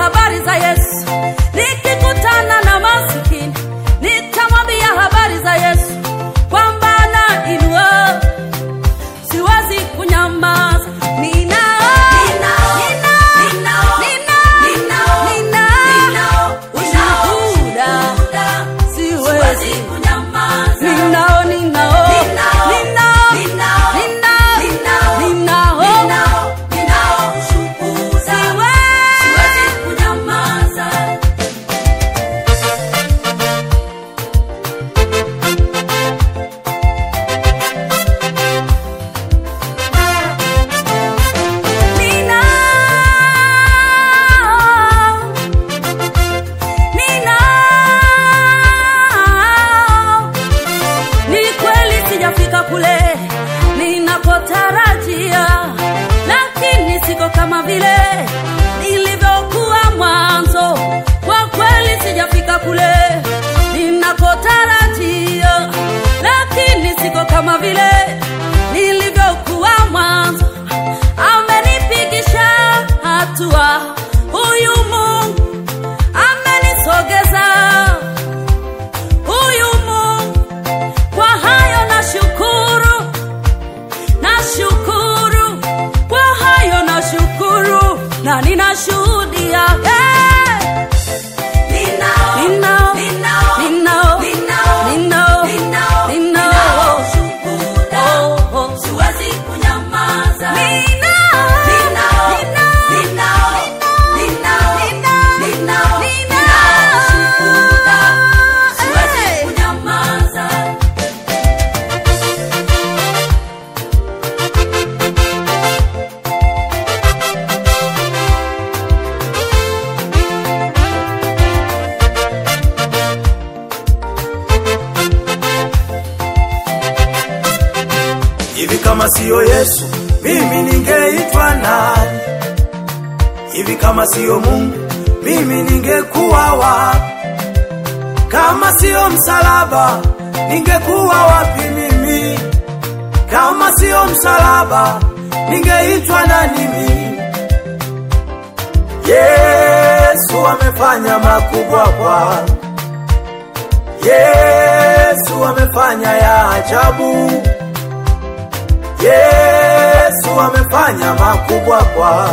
habari za Yesu. Nikikutana na masikini, nitamwambia habari za Yesu kwamba anainua. Siwezi kunyamaza, ninao, ninao, ninao, ninao ushuhuda. Siwezi ninao, ninao, ninao, ninao, ninao, siwezi Ninao, ninao. Ni kweli sijafika kule ninapotarajia, lakini siko kama vile nilivyokuwa mwanzo. Kwa kweli sijafika kule ninapotarajia, lakini siko kama vile nilivyokuwa mwanzo. Amenipigisha hatua, huyu Mungu amenisogeza, huyu Mungu kwa hayo nashukuru, nashukuru kwa hayo nashukuru, na ninashuhudia hey! Ninao, ninao, ninao, ninao, ninao. Oh, oh. Hivi kama siyo Yesu, mimi ningeitwa nani? Hivi kama siyo Mungu, mimi ningekuwa wapi? Kama siyo msalaba, ningekuwa wapi mimi? Kama siyo msalaba, ningeitwa nani mimi? Yesu amefanya makubwa kwangu. Yesu amefanya ya ajabu. Yesu amefanya makubwa kwa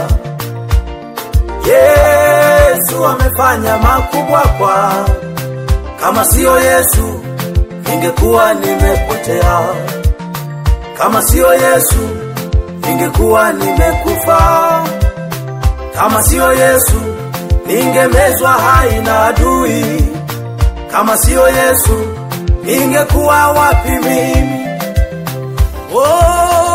Yesu amefanya makubwa kwa kama siyo Yesu ningekuwa nimepotea kama siyo Yesu ningekuwa nimekufa kama siyo Yesu ningemezwa hai na adui kama siyo Yesu ningekuwa wapi mimi oh